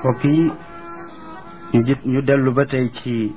mbokk yi ñu gis ñu dellu ba tey ci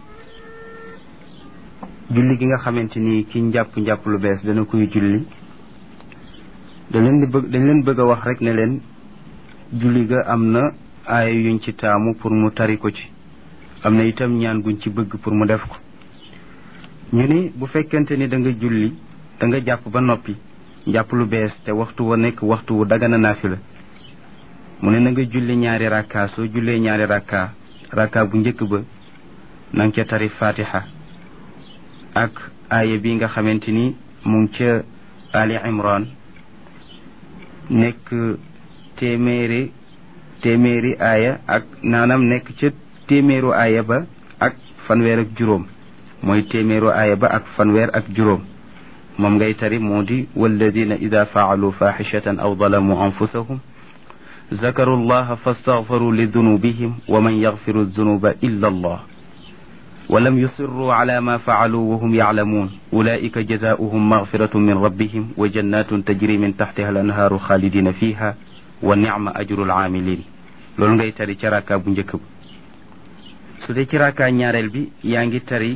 julli gi nga xamante ni ki njàpp njàpp lu bees dana koy julli da leen di bëgg dañ leen bëgg a wax rek ne leen julli ga am na aaya yuñ ci taamu pour mu tari ko ci am na itam ñaan guñ ci bëgg pour mu def ko ñu ni bu fekkente ni da nga julli da nga jàpp ba noppi njàpp lu bees te waxtu wa nekk waxtu wu dagana naafila mu ne na nga julli ñaari rakka soo jullee ñaari rakka rakka bu njëkk ba na nga ca tari fatiha ak aaya bi nga xamante ni mu ngi ca ali imran nekk téeméeri téeméeri aaya ak naanam nekk ca téeméeru aaya ba ak fanweer ak juróom mooy téeméeru aaya ba ak fanweer ak juróom moom ngay tari moo di walladina ida faalu faxishatan aw dalamu anfusahum zakaru llaha fastaghfaru li dunubihim wa man yaghfiru dunuba illa allah ولم يصروا على ما فعلوا وهم يعلمون أولئك جزاؤهم مغفرة من ربهم وجنات تجري من تحتها الأنهار خالدين فيها ونعم أجر العاملين loolu ngay tari ci raka bu njëkk ba su dee ci raka ñaareel bi yaa ngi tari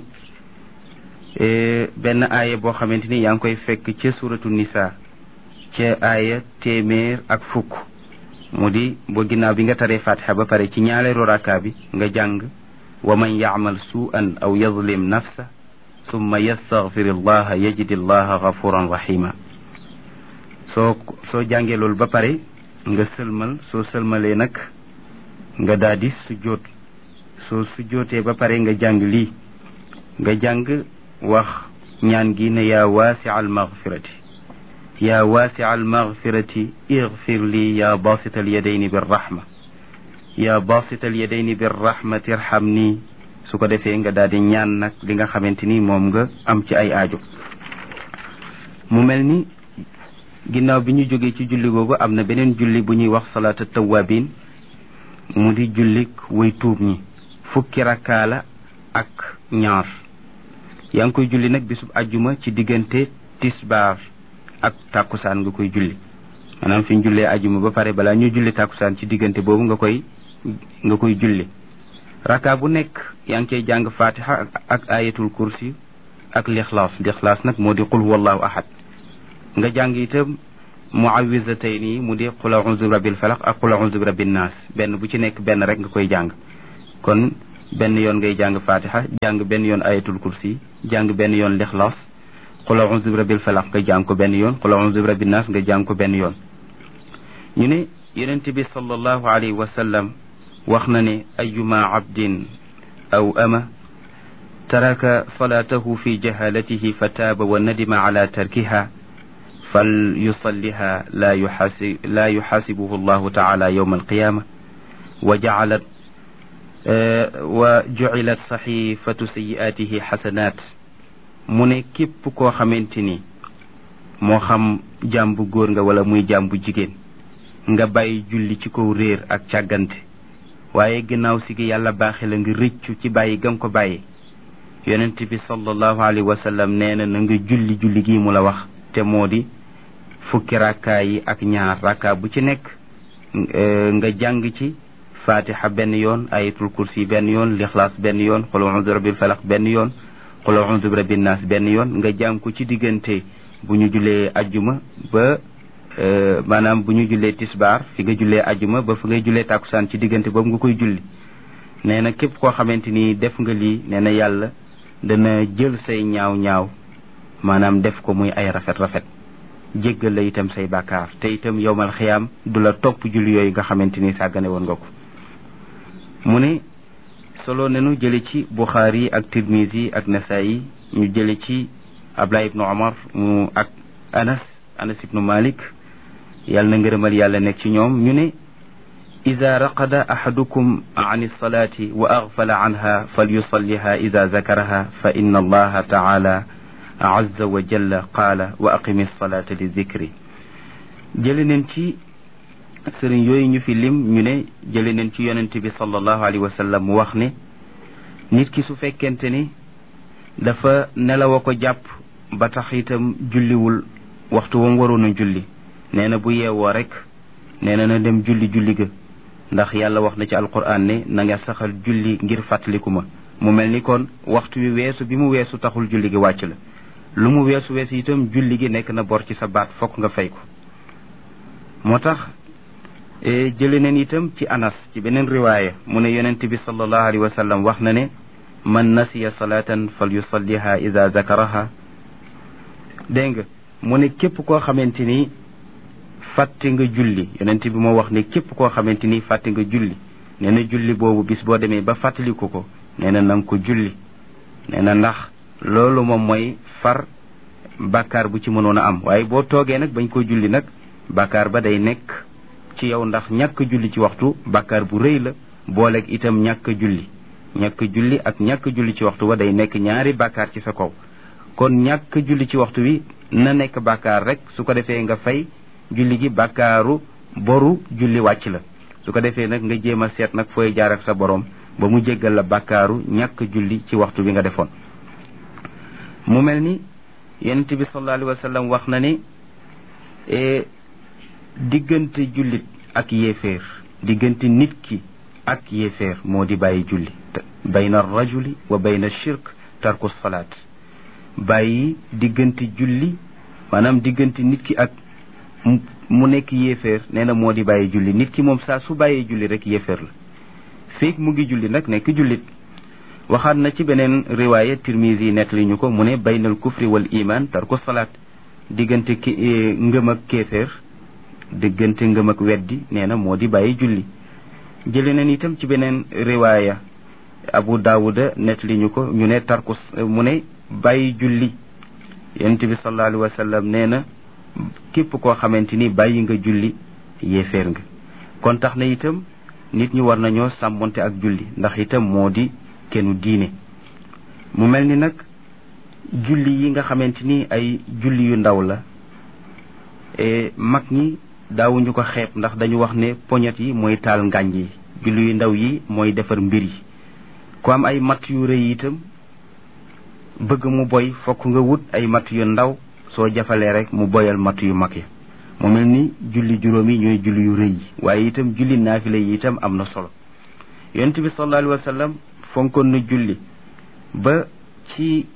benn aaya boo xamante ni yaa ngi koy fekk ca suratu nisa ca aaya téeméer ak fukk mu di boo ginnaaw bi nga taree fatiha ba pare ci ñaareelu raka bi nga jàng wa man yacmal suu'an aw yazlim nafsa summa yastaghfir allaha yajid allaha gafuran rahima soo soo jàngee loolu ba pare nga sëlmal soo sëlmalee nag nga daal di sujjóot soo sujjóotee ba pare nga jàng lii nga jàng wax ñaan gi ne yaa waasi al maghfirati yaa waasi al maghfirati igfir lii yaa basita al yadayni birrahma yaa basita al yadayni birrahmati irham nii su ko defee nga daal di ñaan nag li nga xamante ni moom nga am ci ay aajo mu mel ni ginnaaw bi ñu jógee ci julli googu am na beneen julli bu ñuy wax salaata tawabin mu di jullik way tuub ñi fukki rakkaa la ak ñaar yaa ngi koy julli nag bisub ajjuma ci diggante tisbaar ak tàkkusaan nga koy julli maanaam fi ñu jullee ajjuma ba pare balaa ñu julli tàkkusaan ci diggante boobu nga koy nga koy julli rakkaa bu nekk yaa ngi cay jàng fatiha ak ayatul kursi ak lixlaas lixlaas nag moo di qul huwallahu ahad nga jàng itam muawizatay nii mu di qul a'udhu bi rabbil falaq ak qul a'udhu bi rabbin nas benn bu ci nekk benn rek nga koy jàng kon benn yoon ngay jàng fatiha jàng benn yoon ayatul kursi jàng benn yoon lixlaas qul a'udhu bi rabbil falaq nga jàng ko benn yoon qul a'udhu bi rabbin nas nga jàng ko benn yoon ñu ne yonent bi sallallahu alayhi wa sallam wax na ne ayuma abdin aw ama taraka salatahu fi jahalatihi fa taaba wa nadima ala tarkiha fal yusalliha la yuxaasi la yuxaasibuhu allahu taala yowma alqiyama wa jacalat wa jucilat saxifatu sayi'aatihi xasanaat mu ne képp koo xamante ni moo xam jaam bu góor nga wala muy jaam bu jigéen nga bàyyi julli ci kaw réer ak càggante waaye ginnaaw si gi yàlla baaxe la nga rëccu ci bàyyi gam ko bàyyi yonent bi sallallahu alayhi wa sallam nee na na nga julli julli gi mu la wax te moo di fukki rakkaa yi ak ñaar rakkaa bu ci nekk nga jàng ci fatiha benn yoon ayatul kursi benn yoon lixlaas benn yoon qul a'udhu bi rabbil falaq benn yoon qul a'udhu bi rabbin nas benn yoon nga jàng ko ci diggante bu ñu jullee ajjuma ba maanaam bu ñu jullee tisbaar fi nga jullee ajjuma ba fi ngay jullee tàkkusaan ci diggante boobu nga koy julli nee na képp koo xamante ni def nga lii nee na yàlla dana jël say ñaaw ñaaw maanaam def ko muy ay rafet rafet jéggal la itam say bàkkaar te itam yowmal xiyaam du la topp julli yooyu nga xamante ni sàggane woon nga ko mu ne solo nenu jële ci buxaari ak tirmisi ak nasaayi ñu jële ci abdullah ibnu omar mu ak anas anas ibnu malik yàlla na ngërëmal yàlla nekk ci ñoom ñu ne ida raqada ahadukum an alsalati wa aghfala anha falyusalliha ida zakaraha fa inna allaha taala azza wa jalla qaala wa aqimi alsalata li dikri jële neen ci sëriñ yooyu ñu fi lim ñu ne jële neen ci yonent bi sallallahu alayhi wa sallam mu wax ne nit ki su fekkente ni dafa nelaw a ko jàpp ba tax itam julliwul waxtu wam waroon a julli nee na bu yeewoo rek nee na na dem julli julli ga ndax yàlla wax na ci alquran ne na nga saxal julli ngir fàttaliku ma mu mel ni kon waxtu wi weesu bi mu weesu taxul julli gi wàcc la lu mu weesu weesu itam julli gi nekk na bor ci sa baat fokk nga fay ko moo tax jële neen itam ci anas ci beneen riwaaya mu ne yonent bi sallallahu alayhi wa sallam wax na ne man nasiya salatan fal yusalliha ida zakaraha dégg nga mu ne képp koo xamante ni fàtte nga julli yonent bi moo wax ne képp koo xamante ni fàtte nga julli nee na julli boobu bis boo demee ba fàttaliku ko nee na nanga ko julli nee na ndax loolu moom mooy far bàkkaar bu ci mënoon a am waaye boo toogee nag bañ ko julli nag bàkkaar ba day nekk ci yow ndax ñàkk julli ci waxtu bàkkaar bu rëy la booleeg itam ñàkk julli ñàkk julli ak ñàkk julli ci waxtu wa day nekk ñaari bàkkaar ci sa kaw kon ñàkk julli ci waxtu wi na nekk bàkkaar rek su ko defee nga fay julli gi bàkkaaru boru julli wàcc la su ko defee nag nga jéem a seet nag fooy jaar ak sa borom ba mu jéggal la bàkkaaru ñàkk julli ci waxtu bi nga defoon mu mel ni yonent bi sallallahu alayhi wa sallam wax na ni diggante jullit ak yéeféer diggante nit ki ak yéeféer moo di bàyyi julli bayna rajuli wa bayna shirk tarku salaat bàyyi diggante julli maanaam diggante nit ki ak mu nekk yéeféer nee na moo di bàyyi julli nit ki moom saa su bàyyee julli rek yéeféer la feek mu ngi julli nag nekk jullit waxaat na ci beneen riwaaya tirmisi nettali ñu ko mu ne baynal kufri wal iman tarku salaat diggante ki ngëm ak kéeféer diggante ngëm ak weddi nee na moo di bàyyi julli jële neen itam ci beneen riwaaya abu daawuda nettali ñu ko ñu ne tarku mu ne bàyyi julli yonent bi sallallahu alayhi wa sallam nee na képp koo xamante ni bàyyi nga julli yéeféer nga kon tax na itam nit ñi war nañoo sàmmonte ak julli ndax itam moo di kennu diine mu mel ni nag julli yi nga xamante ni ay julli yu ndaw la mag ñi daawuñu ko xeeb ndax dañu wax ne poñet yi mooy taal ngànj yi julli yu ndaw yi mooy defar mbir yi ku am ay matt yu rëy itam bëgg mu boy fokk nga wut ay matt yu ndaw soo jafalee rek mu boyal matt yu mag ya mu mel ni julli juróom yi ñooy julli yu rëy yi waaye itam julli naafile yi itam am na solo yonent bi sallallahu alayhi wa sallam fonkoon na julli ba ci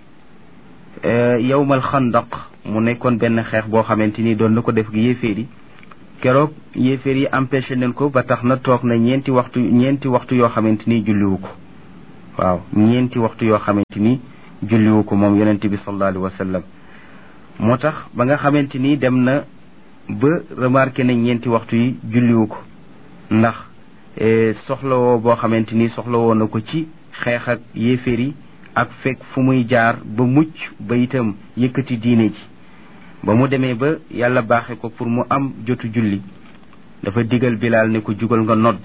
yawmal xandaq mu nekkoon benn xeex boo xamante ni doon na ko def gi yéeféer yi keroog yéeféer yi empêché nañ ko ba tax na toog na ñeenti waxtu ñeenti waxtu yoo xamante ni julliwu ko waaw ñeenti waxtu yoo xamante ni julliwu ko moom yonent bi sallallahu alayhi wa sallam moo tax ba nga xamante ni dem na ba remarqué na ñeenti waxtu yi julliwu ko ndax soxlawoo boo xamante ni soxlawoo na ko ci xeex ak yéeféer yi ak fekk fu muy jaar ba mucc ba itam yëkkati diine ji ba mu demee ba yàlla baaxe ko pour mu am jotu julli dafa digal bilaal ne ko jugal nga nodd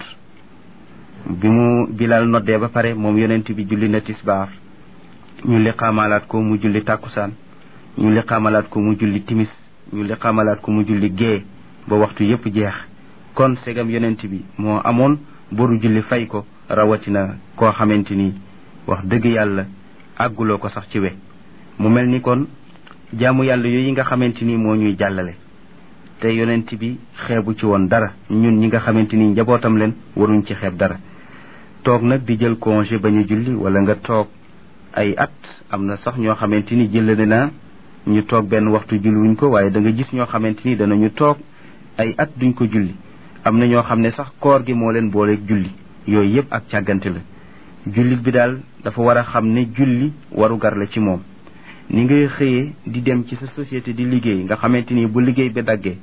bi mu bilaal noddee ba pare moom yonent bi julli na tisbaar ñu liqaamalaat ko mu julli tàkkusaan ñu liqaamalaat ko mu julli timis ñu liqaamalaat ko mu julli gée ba waxtu yépp jeex kon segam yonent bi moo amoon boru julli fay ko rawatina koo xamante ni wax dëgg yàlla àgguloo ko sax ci we mu mel ni kon jaamu yàlla yooyu nga xamante ni moo ñuy jàllale te yonent bi xeebu ci woon dara ñun ñi nga xamante ni njabootam leen waruñ ci xeeb dara toog nag di jël congé bañ a julli wala nga toog ay at am na sax ñoo xamante ni jëlale naa ñu toog benn waxtu julliwuñ ko waaye da nga gis ñoo xamante ni danañu toog ay at duñ ko julli am na ñoo xam ne sax koor gi moo leen booleeg julli yooyu yëpp ak càggante la jullit bi daal dafa war a xam ne julli warugar la ci moom ni ngay xëyee di dem ci sa société di liggéey nga xamante ni bu liggéey bi daggee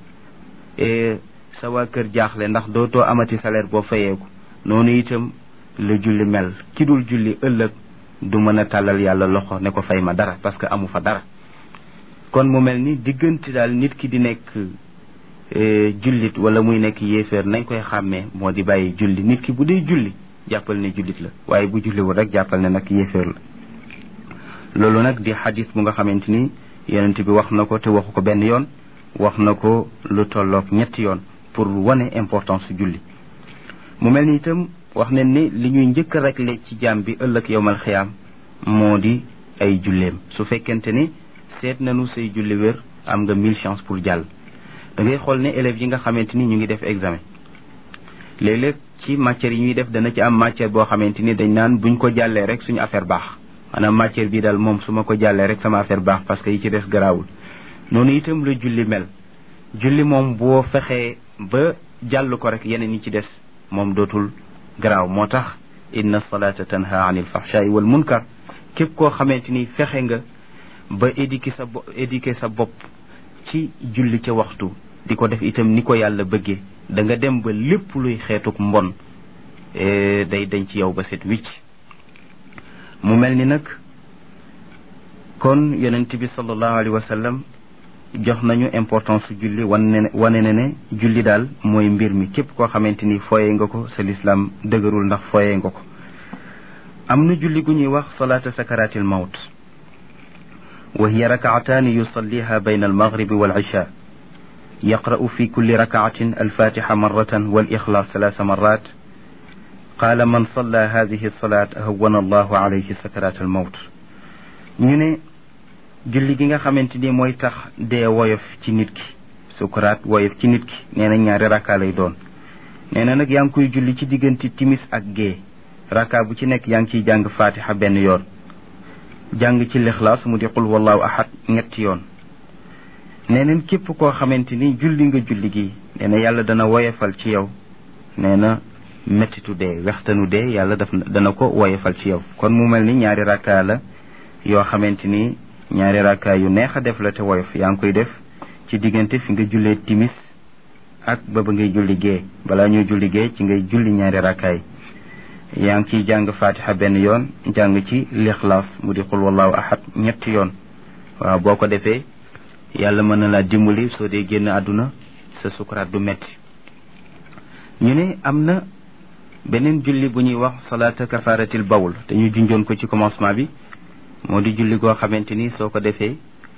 sa waa kër jaaxle ndax dootoo amati salaire boo fayeeku noonu itam la julli mel ki dul julli ëllëg du mën a tàllal yàlla loxo ne ko fay ma dara parce que amu fa dara kon mu mel ni diggante daal nit ki di nekk jullit wala muy nekk yéeféer nañ koy xàmmee moo di bàyyi julli nit ki bu dee julli jàppal ne jullit la waaye bu julliwul rek jàppal ne nag yéeféer la loolu nag di xadis bu nga xamante ni yonent bi wax na ko te waxu ko benn yoon wax na ko lu tolloog ñetti yoon pour wane importance su julli mu mel ni itam wax ne ni li ñuy njëkk a réglé ci jaam bi ëllëg yowmal xiyaam moo di ay julleem su fekkente ni seet nañu say julli wér am nga mille chance pour jàll da ngay xool ne élèves yi nga xamante ni ñu ngi def examen léeg-léeg ci matière yi ñuy def dana ci am matière boo xamante ni dañ naan buñ ko jàllee rek suñu affaire baax maanaam matière bi daal moom su ma ko jàllee rek sama affaire baax parce que yi ci des garaawul noonu itam la julli mel julli moom boo fexee ba jàll ko rek yeneen yi ci des moom dootul garaaw moo tax inna salata tanha anil fahshai wal munkar képp koo xamante ni fexe nga ba éduquer sa bo éduquer sa bopp ci julli ca waxtu di ko def itam ni ko yàlla bëggee da nga dem ba lépp luy xeetuk mbon day dañ ci yow ba set wicc mu mel ni nag kon yonent bi sallallahu alayhi wa sallam jox nañu importance su julli wane ne wane ne ne julli daal mooy mbir mi képp koo xamante ni fooyee nga ko sa lislaam dëgërul ndax fooyee nga ko am na julli gu ñuy wax salaata sakaratil mawt wa hiya rakaataani yusalliha bayna almaghribi wal isha yaqra'u fi kulli rakaatin alfatiha marratan wal ixlaas salaasa marat qaala man salla hadihi salaat hawwana allahu alayhi sakarat almawt ñu ne julli gi nga xamante ni mooy tax dee woyof ci nit ki sukuraat woyof ci nit ki nee na ñaari rakka lay doon nee na nag yaa ngi koy julli ci diggante timis ak gée rakka bu ci nekk yaa ngi ciy jàng fatiha benn yoon jàng ci lixlaas mu di qul wallahu ahad ñetti yoon nee neen képp koo xamante ni julli nga julli gi nee na yàlla dana woyofal ci yow nee na mettitu dee wextanu dee yàlla daf dana ko woyofal ci yow kon mu mel ni ñaari rakka la yoo xamante ni ñaari rakka yu neex a def la te woyof yaa ngi koy def ci diggante fi nga jullee timis ak ba ba ngay julli gee balaa ñuy julli gee ci ngay julli ñaari rakkaay yaa ngi ciy jàng fatiha benn yoon jàng ci lixlaas mu di xul wallahu ahad ñetti yoon waaw boo ko defee yàlla mën na laa dimbali soo dee génn àdduna sa sukuraat du metti ñu ne am na beneen julli bu ñuy wax salaata kafaratil bawl te ñu junjoon ko ci commencement bi moo di julli goo xamante ni soo ko defee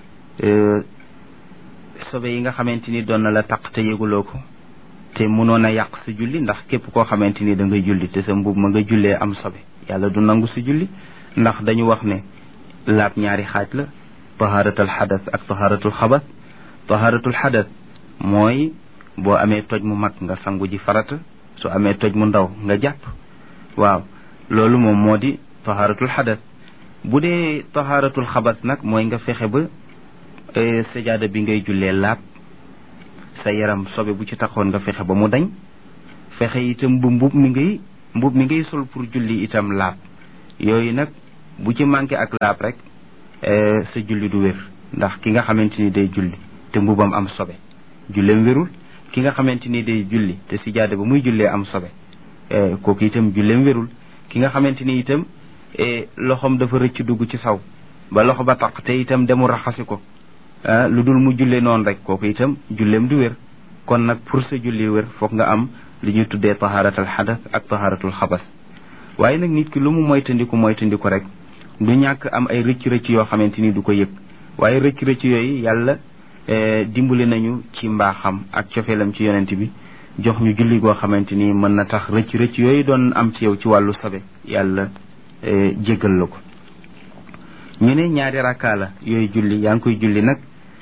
sobe yi nga xamante ni doon na la taq te yëguloo ko te mënoon a yàq sa julli ndax képp koo xamante ni da ngay julli te sa mbub ma nga jullee am sobe yàlla du nangu sa julli ndax dañu wax ne laab ñaari xaaj la taharatul xadas ak taharatul xabas taharatul xadas mooy boo amee toj mu mag nga sangu ji farata su amee toj mu ndaw nga jàpp waaw loolu moom moo di taharatul xadas bu dee taharatul xabas nag mooy nga fexe ba sajaada bi ngay jullee laab sa yaram sobe bu ci taxoon nga fexe ba mu dañ fexe itam bu mbub mi ngay mbub mi ngay sol pour julli itam laab yooyu nag bu ci manqué ak laab rek sa julli du wér ndax ki nga xamante ni day julli te mbubam am sobe julleem wérul ki nga xamante ni day julli te sijaada ba muy jullee am sobe kooku itam julleem wérul ki nga xamante ni itam loxoom dafa rëcc dugg ci saw ba loxo ba taq te itam demu raxasi ko lu dul mu julle noonu rek kooku itam julleem du wér kon nag pour sa julli wér foog nga am li ñuy tuddee taharatul xadas ak taharatul xabas waaye nag nit ki lu mu moytandiku moytandiku rek du ñàkk am ay rëcc-rëcc yoo xamante ni du ko yëg waaye rëcc-rëcc yooyu yàlla dimbali nañu ci mbaaxam ak cofeelam ci yonent bi jox ñu julli goo xamante ni mën na tax rëcc-rëcc yooyu doon am ci yow ci wàllu sabe yàlla jéggal la ko ñu ne ñaari rakkaa la yooyu julli yaa ngi koy julli nag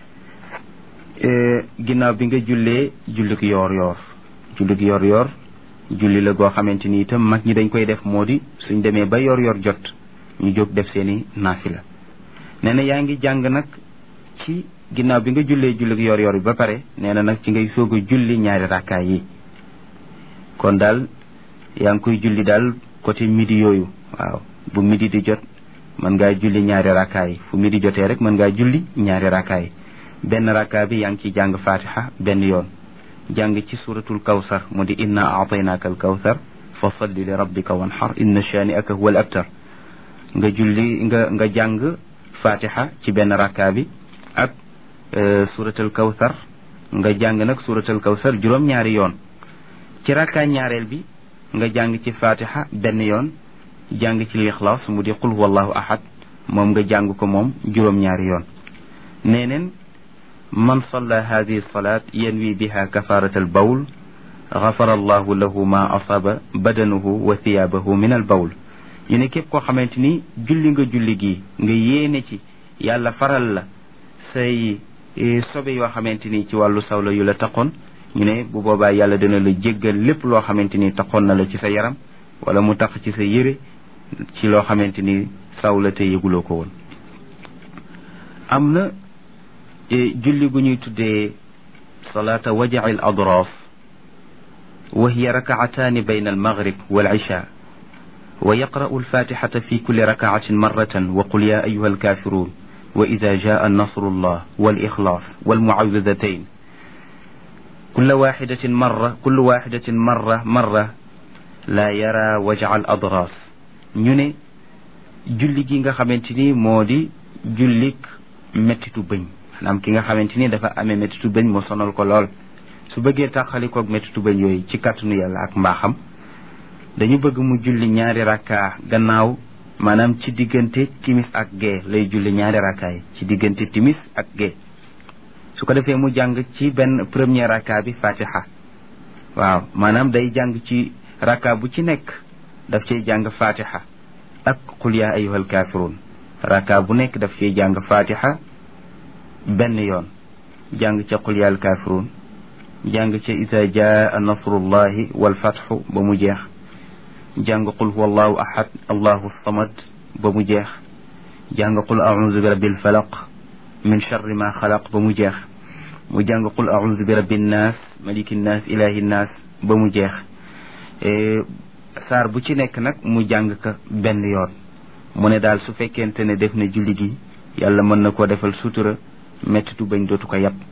ginnaaw bi nga jullee jullik yoor yoor jullik yoor yoor julli la goo xamante ni itam mag ñi dañ koy def moo di suñ demee ba yoor yoor jot ñu jóg def seeni naafila nee na yaa ngi jàng nag ci ginnaaw bi nga jullee jullik yoor yoor bi ba pare nee na nag ci ngay soog a julli ñaari rakkaay yi kon daal yaa ngi koy julli daal côté midi yooyu waaw bu midi di jot mën ngaa julli ñaari rakkaay fu midi jotee rek mën ngaa julli ñaari rakkaay benn rakkaa bi yaa ngi ciy jàng fatiha benn yoon jàng ci suratul kawsar mu di inna aataynaaka al kawsar fa salli li rabbika wanhar inna shani aka huwa al abtar nga julli nga nga jàng fatiha ci benn rakkaa bi ak suratul kawsar nga jàng nag suratul kawsar juróom-ñaari yoon ci rakkaa ñaareel bi nga jàng ci fatiha benn yoon jàng ci lixlaas mu di qul wallahu ahad moom nga jàng ko moom juróom-ñaari yoon neeneen man salla hadihi salat yanwi biha kafarat al bawl gafara allahu lahu ma asaba badanuhu wa thiyabahu min al bawl ñu ne képp koo xamante ni julli nga julli gi nga yéene ci yàlla faral la say sobe yoo xamante ni ci wàllu sawla yu la taqoon ñu ne bu boobaa yàlla dina la jéggal lépp loo xamante ni taxoon na la ci sa yaram wala mu tax ci sa yére ci loo xamante ni saw la te yëguloo ko woon am na julli gu ñuy tuddee salaata wajaci al adraaf wa hiya rakaataani bayna almaghrib wal isha wa yaqra'u alfatixata fi kulli rakaatin marratan wa qul ya ayuha alkafirun wa ida jaa nasrullah wal ixlaas wal muawidatayn kulla waxidatin marra kullu waxidatin marra marra laa yara wajal adras ñu ne julli gi nga xamante ni moo di jullik mettitu bëñ maanaam ki nga xamante ni dafa amee mettitu bëñ mu sonal ko lool su bëggee tàqalikoog mettitu bëñ yooyu ci kàttanu yàlla ak mbaaxam dañu bëgg mu julli ñaari rakka gannaaw maanaam ci diggante timis ak gee lay julli ñaari rakka yi ci diggante timis ak gee su ko defee mu jàng ci benn premier rakka bi fatiha waaw maanaam day jàng ci rakka bu ci nekk daf cay jàng fatiha ak qul yaa ayyuhal kaafiruun rakka bu nekk daf cay jàng fatiha benn yoon jàng ca qul yaa al kaafiruun jàng ca isa jaa nasrullahi wal fatxu ba mu jeex jàng qul huwa allahu ahad allahu samad ba mu jeex jàng qul audu bi rabbil falaq min charri ma xalaq ba mu jeex mu jàng qul audu bi rabbi nnaas maliki nnaas ilahi nnaas ba mu jeex saar bu ci nekk nag mu jàng ka benn yoon mu ne daal su fekkente ne def na julli gi yàlla mën na koo defal sutura mettitu bañ dootu ko yàpp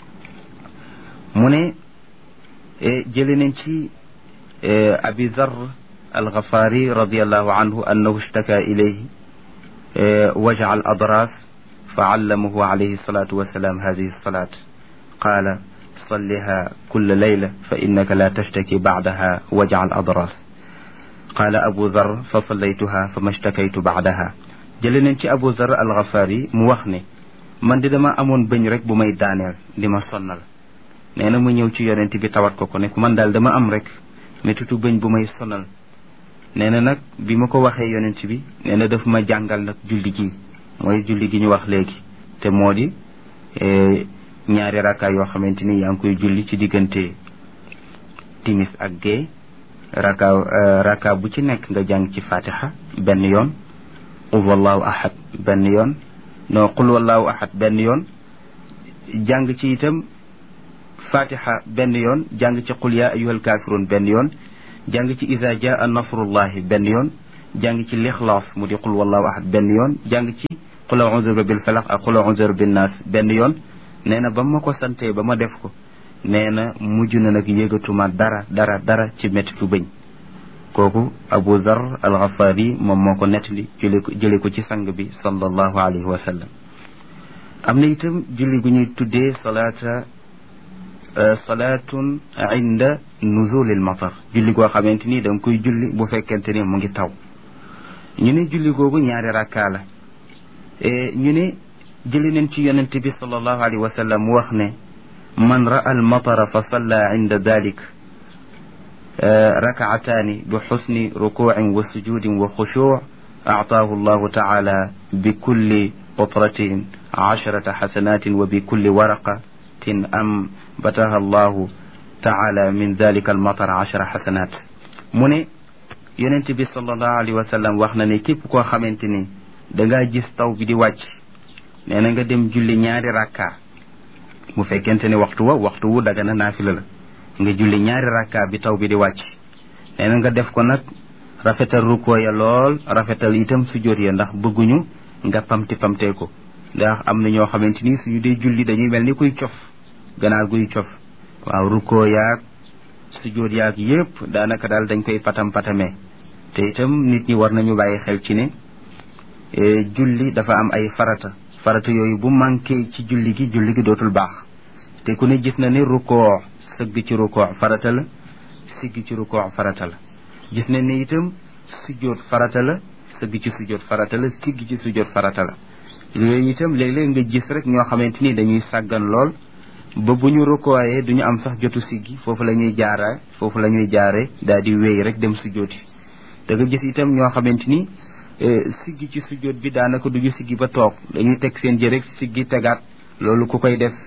mu ne jële nañ ci abi zar alxafaari radiallahu anhu annahu ishtaka ilayhi waja al adras fa allamahu alayhi salatu wasalaam hadihi salat qaala salliha kulla layla fa innaka la tashtaki bacdaha waja al adras qaala abu zar fa sallaytuha fa ma shtakaytu bacdaha jële nañ ci abu zar alxafaari mu wax ne man di dama amoon bëñ rek bu may daaneel di ma sonnal nee na mu ñëw ci yonent bi tawat ko ko ne man daal dama am rek métitu bëñ bu may sonal nee na nag bi ma ko waxee yonent bi nee na daf ma jàngal nag julli gi mooy julli gi ñu wax léegi te moo di ñaari rakka yoo xamante ni yaa ngi koy julli ci diggante timis ak gée rakka rakka bu ci nekk nga jàng ci fatiha benn yoon qul wallahu ahad benn yoon non qul wallahu ahad benn yoon jàng ci itam fatiha benn yoon jàng ci qul ya ayyuhal kafirun benn yoon jàng ci isa jaa nasrullahi benn yoon jàng ci lixlaas mu di qul wallahu ahad benn yoon jàng ci qul a'udhu bil falaq ak qul a'udhu bin nas benn yoon nee na ba ma ko santee ba ma def ko nee na mujj na nag yëgatuma dara dara dara ci mettitu bëñ kooku abu dhar al ghafari moom moo ko nettali jële ko jële ko ci sang bi sallallahu alayhi wa sallam am na itam julli gu ñuy tuddee salaata salaatun inda nuzulil matar julli goo xamante ni da nga koy julli bu fekkente ni mu ngi taw ñu ne julli googu ñaari rakkaa la ñu ne jëli nañ ci yonente bi sallallahu alayhi wa sallam mu wax ne man ra'a al matara fa salla inda dalik rakaataani bi xusni rukuucin wa sujudin wa xushuuc actaahu allahu taala bi kulli qutratin casharata xasanatin wa bi kulli waraqatin am bataha allahu taala min dalika almatar achara xasanat mu ne yonent bi salallahu alayhi wa sallam wax na ne képp koo xamante ni dangaa gis taw bi di wàcc nee na nga dem julli ñaari rakka bu fekkente ne waxtu wa waxtu wu daga na naafila la nga julli ñaari rakka bi taw bi di wàcc nee na nga def ko nag rafetal rukkoo ya lool rafetal itam sujjóot ya ndax bëgguñu nga pamti pamtee ko ndax am na ñoo xamante ni suñu dee julli dañuy mel ni kuy cof ganaar guy cof waaw rukkoo yaag sujjóot yaag yépp daanaka daal dañ koy patam patamee te itam nit ñi war nañu bàyyi xel ci ne julli dafa am ay farata farata yooyu bu manqué ci julli gi julli gi dootul baax te ku ne gis na ne rukkoo sëgg ci rukkoo farata la sigg ci rukkoo farata la gis na ne itam sujjóot farata la sëgg ci sujjóot farata la sigg ci sujjóot farata la yooyu itam léeg-léeg nga gis rek ñoo xamante ni dañuy sàggan lool ba bu ñu rukkooyee du ñu am sax jotu siggi foofu la ñuy jaara foofu la ñuy jaare daal di wéy rek dem sujjóoti da nga gis itam ñoo xamante ni siggi ci sujjóot bi daanaka duñu siggi ba toog dañuy teg seen jë rek siggi tegaat loolu ku koy def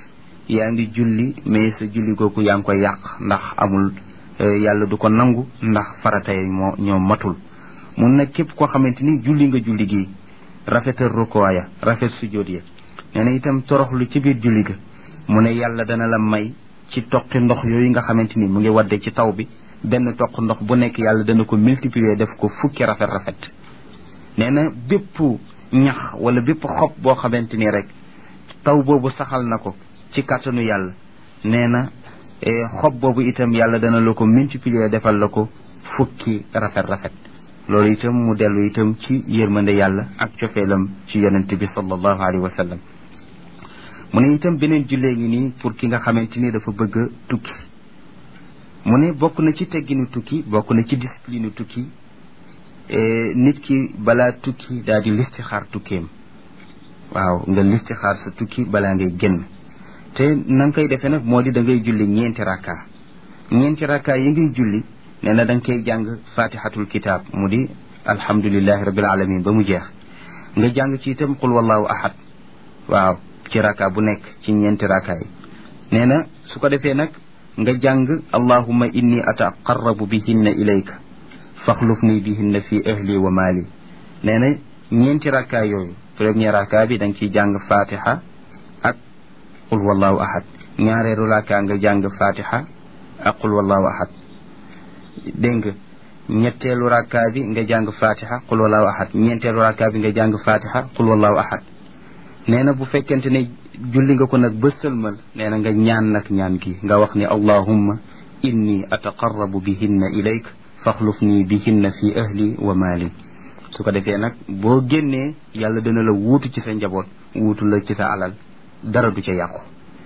yaa ngi julli mais sa julli googu yaa ngi koy yàq ndax amul yàlla du ko nangu ndax farata yi moo ñoo matul mun nag képp koo xamante ni julli nga julli gi rafetal rukkoo ya rafet sujjóot ya nee na itam toroxlu ci biir julli ga mu ne yàlla dana la may ci toqi ndox yooyu nga xamante ni mu ngi wadde ci taw bi benn toq ndox bu nekk yàlla dana ko multiplier def ko fukki rafet rafet nee na bépp ñax wala bépp xob boo xamante ni rek taw boobu saxal na ko ci kàttanu yàlla nee na xob boobu itam yàlla dana la ko multiplier defal la ko fukki rafet rafet loolu itam mu dellu itam ci yërmande yàlla ak cofeelam ci yonente bi sallallahu alayhi wa sallam mu ne itam beneen jullee ngi nii pour ki nga xamante ni dafa bëgg a tukki mu ne bokk na ci tegginu tukki bokk na ci discipline tukki nit ki balaa tukki daal di listixaar tukkeem waaw nga listixaar sa tukki balaa ngay génn te na nga koy defee nag moo di da ngay julli ñeenti rakka ñeenti rakka yi ngay julli nee na da nga koy jàng fatihatul kitab mu di alhamdulilahi rabil alamin ba mu jeex nga jàng ci itam qul wallahu ahad waaw ci rakka bu nekk ci ñeenti rakka yi nee na su ko defee nag nga jàng allahumma inni ataqarrabu bihinna ilayka faxluf nii bihinna fi ahli wa maali nee na ñeenti rakka yooyu premier rakka bi da nga ciy jàng fatiha ak qul wallahu ahad ñaareelu rakka nga jàng fatiha ak qul wallahu ahad dégg nga ñetteelu rakka bi nga jàng fatiha qul wallahu ahad ñeenteelu rakka bi nga jàng fatiha qul wallahu ahad nee na bu fekkente ne julli nga ko nag ba sëlmal nee na nga ñaan nag ñaan gi nga wax ni allahumma inni ataqarrabu bihinna ilayk faxluf nii bihinna fi ahli wa maali su ko defee nag boo génnee yàlla dana la wuutu ci sa njaboot wuutu la ci sa alal dara du ca yàqu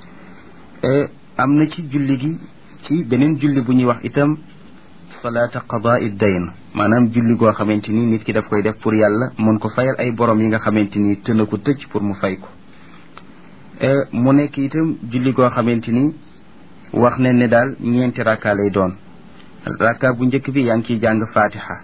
am na ci julli gi ci beneen julli bu ñuy wax itam salaata qadaa dayn maanaam julli goo xamante ni nit ki daf koy def pour yàlla mun ko fayal ay borom yi nga xamante ni tëna ko tëj pour mu fay ko mu nekk itam julli goo xamante ni wax ne ne daal ñeenti rakka lay doon rakka bu njëkk bi yaa ngi ciy jàng fatiha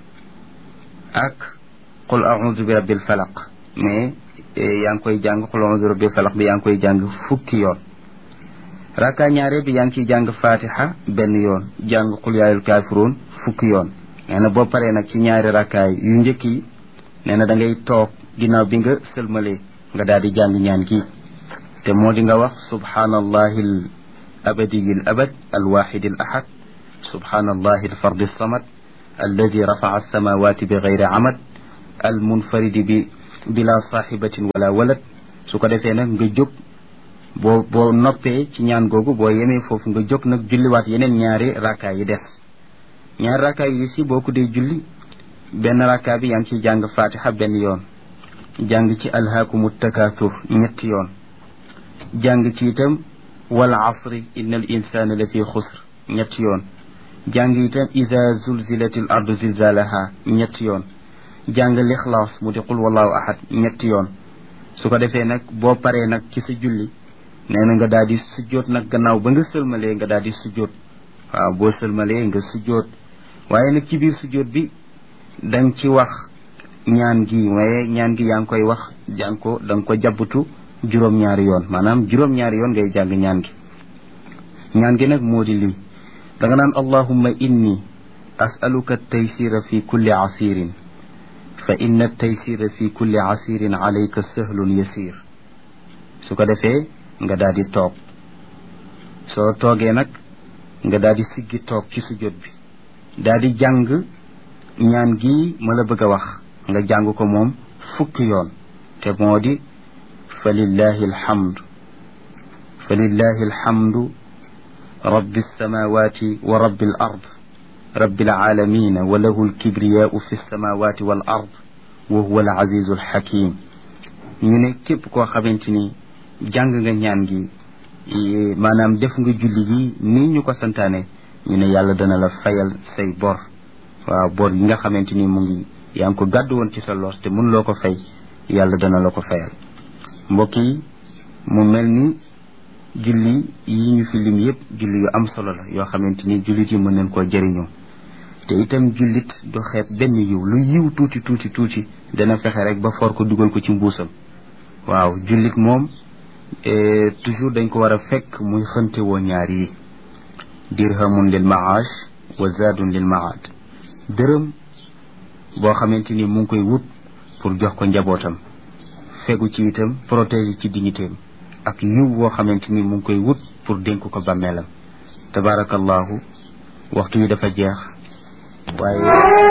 ak qul a'udhu bi rabbil falaq mais yaa ngi koy jàng qul a'udhu bi rabbil falaq bi yaa ngi koy jàng fukki yoon rakka ñaare bi yaa ngi ciy jàng fatiha benn yoon jàng qul yaayul kaafiruun fukki yoon nee na boo paree nag ci ñaari rakkaay yu njëkk yi nee na da ngay toog ginnaaw bi nga sëlmalee nga daal di jàng ñaan gi te moo di nga wax subhaanallahi al abadiyi al abad al waxidi al ahad subhaanallahi al fardi samad alladi rafaca alsamawati bi gayri amad al munfaridi bi bila saaxibatin wala walad su ko defee nag nga jóg boo boo noppee ci ñaan googu boo yemee foofu nga jóg nag julliwaat yeneen ñaari rakkaa yi des ñaari rakkaa yi si boo ko dee julli benn rakkaa bi yaa ngi ciy jàng fatiha benn yoon jàng ci alhaakumu takaathur ñetti yoon jàng ci itam wal asri inna al insana la fi xusr ñetti yoon jàng itam ida zulzilat al ardu zilzalaha ñetti yoon jàng lixlaas mu di qul wallahu ahad ñetti yoon su ko defee nag boo paree nag ci sa julli nee na nga daal di sujjoot nag gannaaw ba nga sëlmalee nga daal di sujjoot waaw boo sëlmalee nga sujjoot waaye nag ci biir sujjoot bi danga ci wax ñaan gi waaye ñaan gi yaa ngi koy wax jàng ko da nga ko jabbutu juróom-ñaari yoon maanaam juróom-ñaari yoon ngay jàng ñaan gi ñaan gi nag moo di lii da nga naan allahumma inni asaluka taysira fi kulli asirin fa inna taysira fi kulli asirin alayka sahlun yasir su ko defee nga daal di toog soo toogee nag nga daal di siggi toog ci sujjóot bi daal di jàng ñaan gi ma la bëgg a wax nga jàng ko moom fukki yoon te moo di fa lillahi alhamdu fa lillahi alhamdu rabbi alsamawati wa rabbi al ard rabbi alalamina wa lahu alkibriyau fi alsamawati wal ard wa huwa alazizu alhakim ñu ne képp koo xamante ni jàng nga ñaan gi maanaam def nga julli gi nii ñu ko santaane ñu ne yàlla dana la fayal say bor waaw bor yi nga xamante ni mu ngi yaa ngi ko gàddu woon ci sa loos te mun loo ko fay yàlla dana la ko fayal mbokk yi mu mel ni julli yi ñu fi lim yépp julli yu am solo la yoo xamante ni jullit yi mën nañ koo jëriñoo te itam jullit du xeeb benn yiw lu yiw tuuti tuuti tuuti dana fexe rek ba for ko dugal ko ci mbuusam waaw jullit moom toujours dañ ko war a fekk muy xënte woo ñaar yi dirhamun lil maash wa zaadun lil maad dërëm boo xamante ni mu ngi koy wut pour jox ko njabootam fegu ci itam protéger ci dignitéem ak yiw woo xamante ni mu ngi koy wut pour dénk ko bàmmeelam tabaarakallahu waxtu wi dafa jeex waaye